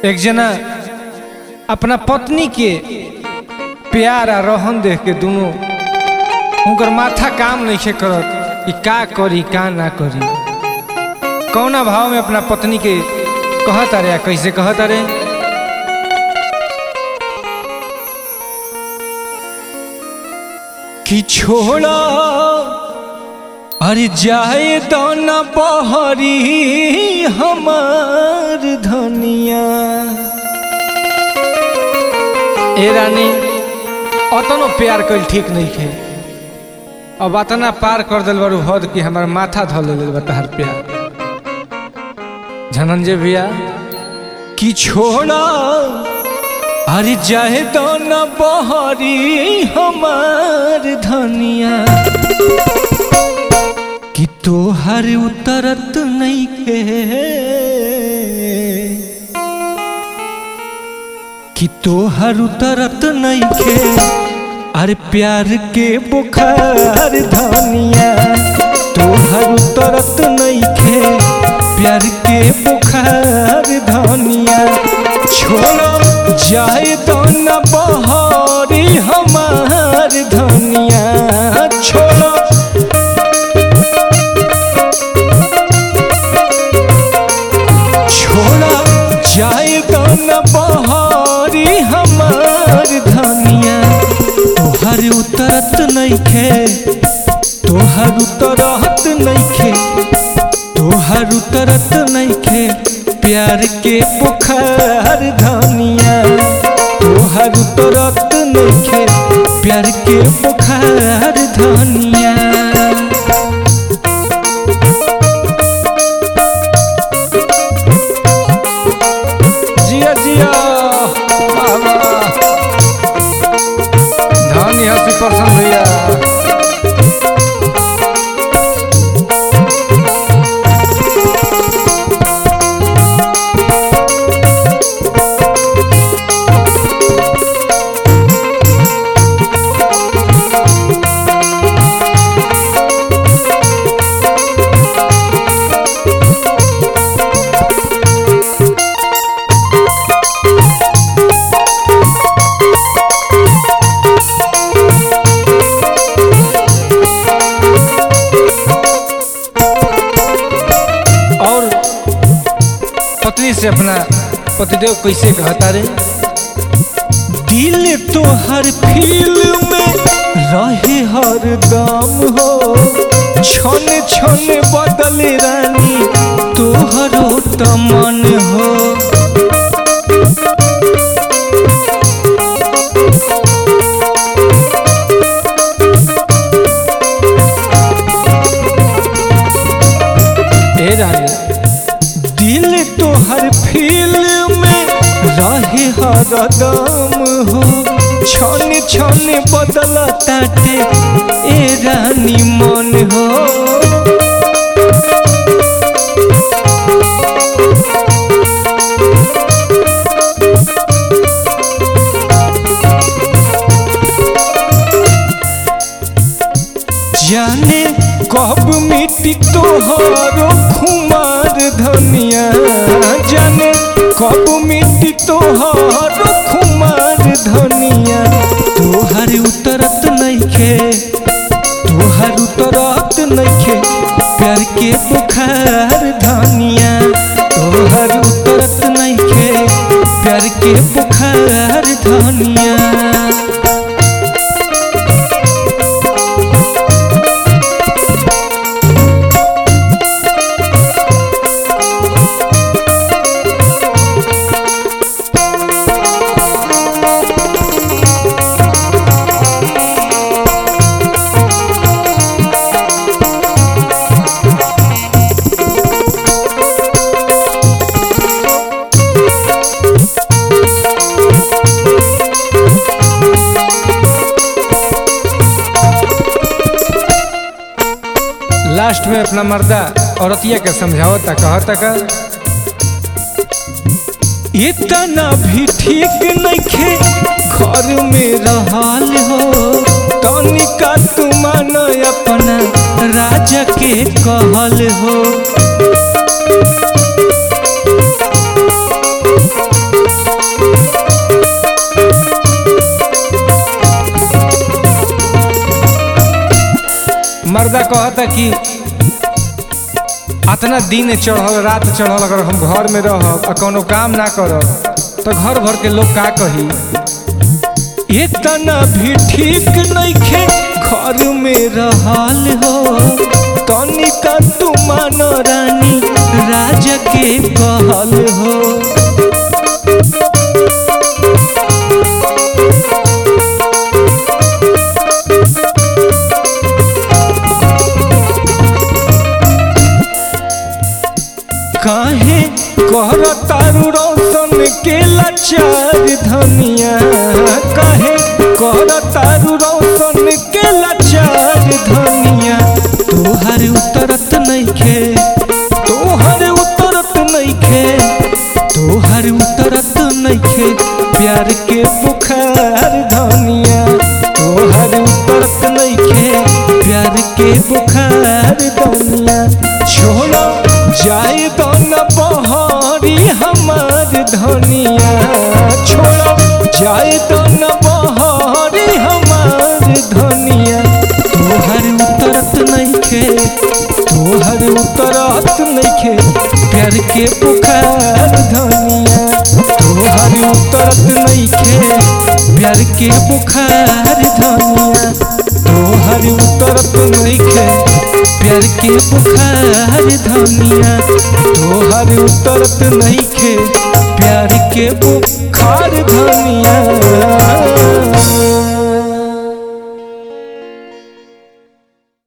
एक जना अपना पत्नी के प्यार आ रहन देख के दोनों उनकर माथा काम नहीं करत कि का करी का ना करी कौना भाव में अपना पत्नी के कहत अरे आ कैसे कहत अरे कि छोड़ा अरे जाए तो न बहरी हमार धनिया ए रानी अतनो प्यार कल ठीक नहीं खे अब अतना पार कर दिल बारू हद कि हमार माथा धल ले बा तहार प्यार धनंजय भैया कि छोड़ा अरे जाए तो न बहरी हमार धनिया कि तोहर उतरत नहीं के कि तोहर उतरत नहीं के अरे प्यार के बुखार धनिया तोहर उतरत नहीं के प्यार के बुखार धनिया छोड़ो जाए तो न बहरी हमार धनिया छोड़ो छोड़ा जाए तो न बहारी हमार धनिया तोहर उतरत नहीं खे तोहर उतरत नहीं खे तोहर उतरत नहीं खे प्यार के बुखार धनिया तोहर उतरत नहीं खे प्यार के बुखार धनिया जिया जिया बाबा धनी हसी प्रसन्न भैया और पत्नी से अपना पतिदेव कैसे कहता रे दिल तो हर फील में रहे हर दम हो क्षण क्षण बदल रानी तोहरो तमन हो ए रानी दिल तो हर फील में रहे हर दम हो क्षण क्षण बदल ताटे ए रानी मन हो जाने कब मिट्टी तोहरो खुमार धनिया जाने कब मिट्टी तोहरो खुमार धनिया तोहर उतरत नइखे तोहर उतरत नइखे प्यार के बुखार धनिया तोहर उतरत नइखे प्यार के बुखार धनिया लास्ट में अपना मर्दा औरतिया के समझावता कहता का इतना भी ठीक नइखे घर में रहल हो तनिका तू मान अपना राजा के कहल हो मर्दा कहता कि अतना दिन चढ़ल रात चढ़ल अगर हम घर में रहब आ कोनो काम ना करब तो घर भर के लोग का कही इतना भी ठीक नइखे घर में रहल हो तनिका तू मानो रानी राजा के कहल हो काहे कहर तारू रोशन के लाचार धनिया काहे कहर तारू रोशन के लाचार धनिया तोहर उतरत नइखे तोहर उतरत नइखे तोहर उतरत नइखे प्यार के बुखार धनिया तोहर उतरत नइखे प्यार के बुखार धनिया छोड़ो जाए तो न बहरी हमार धनिया छोड़ो जाए तो न बहरी हमार धनिया तोहर उतरत नइखे तोहर उतरत नइखे प्यार के पुकार धनिया तोहर उतरत नइखे प्यार के पुकार धनिया तोहर उतरत नइखे प्यार के बुखार धनिया तोहर उतरत नइखे प्यार के बुखार धनिया